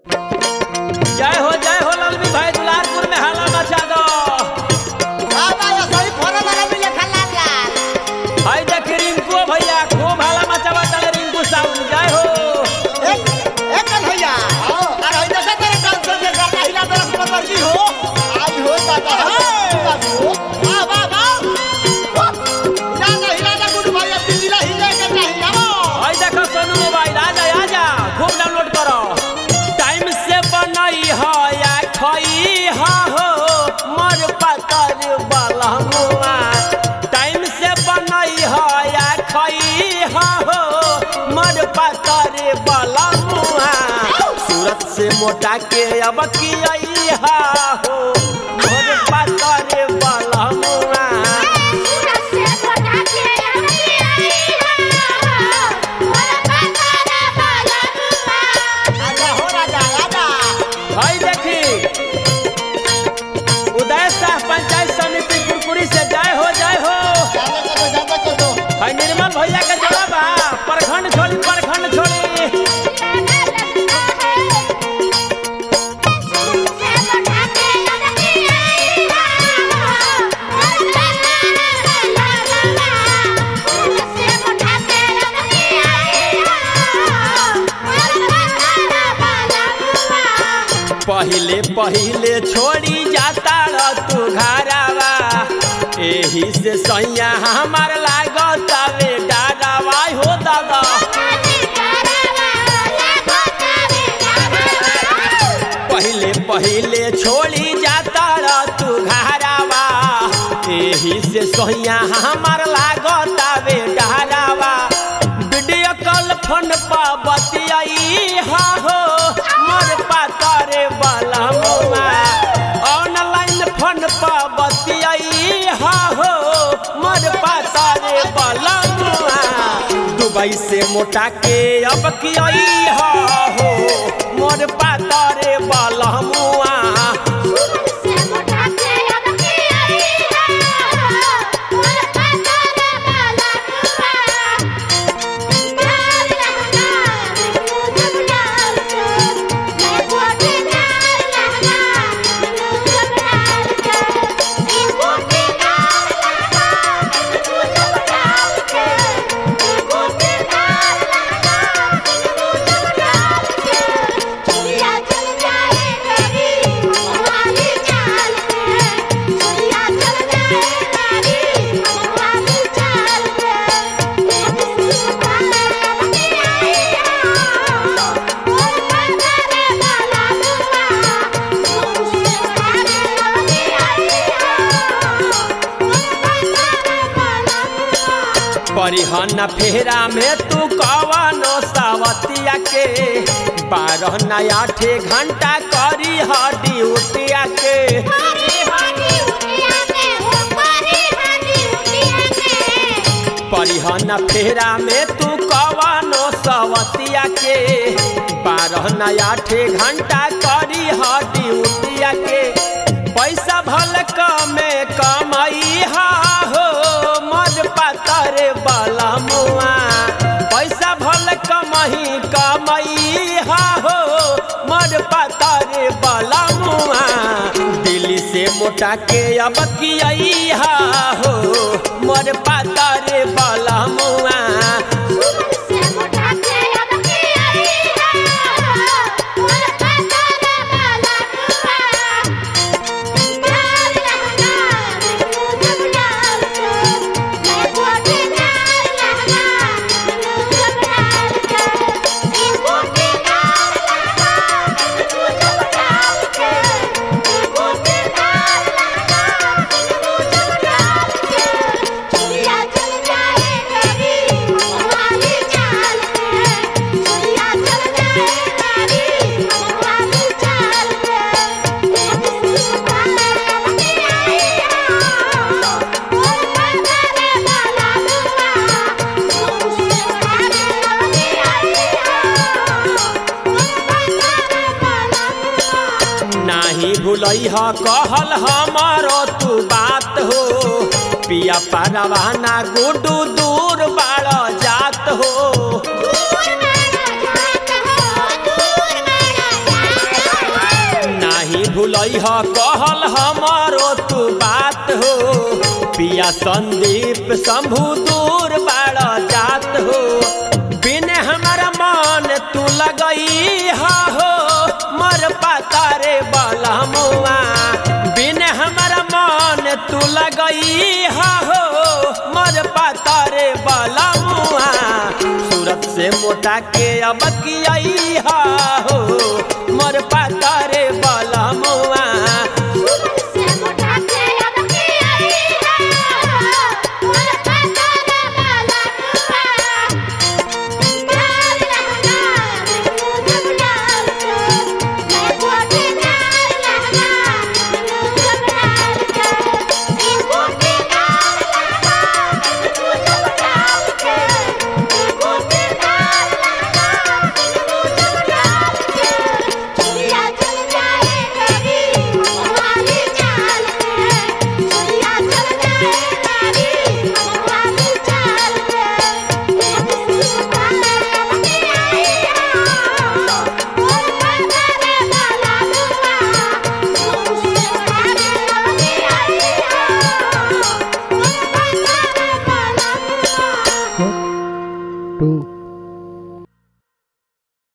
जय हो जय हो ललवी भाई दुलारपुर में हाला मचा दो बाबा ये सही फोन लगा मिले खला लाल हाय देख रिंकू भैया खूब हाला मचावा चले रिंकू साउंड जय हो एक एक कल भैया अरे होई देखा तेरे डांसर के करना हिला तरफ में मर्जी हो आई हो दादा वाह वाह वाह हिला ना हिला ना गुड भैया पिछला हिले के नहीं हिलाओ हाय देखो सोनू मोबाइल आ जा आ जा खूब डाउनलोड करो टाइम से बनई हो या खई हा हो मर पतर बलहुआ टाइम से बनई हो या खई हा हो मर पतर बलहुआ सूरत से मोटा के अब की आई हा हो मर पतर बलहुआ आजा हो राजा आजा भाई देखी उदय शाह पंचायत समिति कुरकुरी से जय हो जय हो जाने को दो जाने को दो भाई निर्मल भैया के जवाब आ प्रखंड छोड़ी प्रखंड छोड़ी पहिले पहिले छोड़ी जाता र तू घरावा एही से सैया हमार लागत वे डारावा हो दादा पहिले पहिले छोड़ी जाता र तू घरावा एही से सैया हमार लागत वे डारावा वीडियो कॉल फोन पर बतियाई हा हो मोर पातर बलमुआ ऑनलाइन फोन पर बतियाई हा हो मोर पातर बलमुआ दुबई से मोटा के अब कियाई हा हो मोर पातर बलमुआ परिहन फेरा में तू कवनो सावतिया के बारह नया ठे घंटा करी ह ड्यूटिया के परिहन फेरा में तू कवनो सवतिया के बारह नया ठे घंटा करी ह ड्यूटिया के पैसा भल कमे कमाई हा हो मर पातर बलमुआ पैसा भल कमही कमाई हा हो मर पातर बलमुआ दिल्ली से मोटा के अब कियाई हा हो मर पातर बलमुआ नाही भूलई ह कहल हमारो तू बात हो पिया परवाना गुडू दूर बाड़ जात हो दूर मारा जात हो दूर मारा भूलई ह कहल हमारो तू बात हो पिया संदीप शंभु दूर बाड़ जात हो बिने हमारा मन तू लगई हा हो मर पाता रे बलमुआ बिने हमारा मन तू लगई हा हो मर पाता रे बलमुआ सूरत से मोटा के अब किया हो